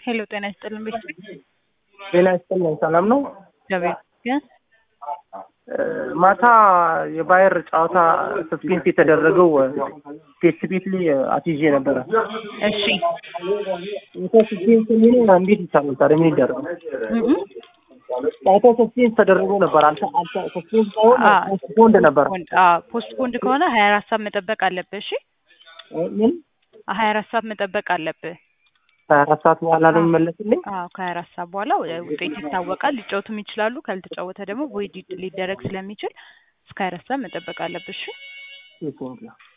ሄሎ ጤና ይስጥልን ቤተሰብ ጤና ይስጥልኝ። ሰላም ነው? እግዚአብሔር ይመስገን። ማታ የባየር ጨዋታ ሰስፔንስ የተደረገው ስፔሲፊክሊ አትይዤ ነበረ። እሺ ሰስፔንስ የሚሆነ እንዴት ይቻላል ታዲያ? ምን ይደረግ? እም ጨዋታው ሰስፔንስ ተደርጎ ነበር። አልተ አልተ ሰስፔንስ ሳይሆን አ ፖስትፖንድ ነበረ። ፖንድ አዎ ፖስት ፖንድ ከሆነ ሀያ አራት ሰዓት መጠበቅ አለብህ። እሺ ምን ሀያ አራት ሰዓት መጠበቅ አለብህ። ሀያ አራት ሰዓት በኋላ ነው የሚመለስልኝ? አዎ ከሀያ አራት ሰዓት በኋላ ውጤት ይታወቃል። ሊጫወቱም ይችላሉ። ካልተጫወተ ደግሞ ቮይድ ሊደረግ ስለሚችል እስከ ሀያ አራት ሰዓት መጠበቅ አለብህ። እሺ ቴንኪው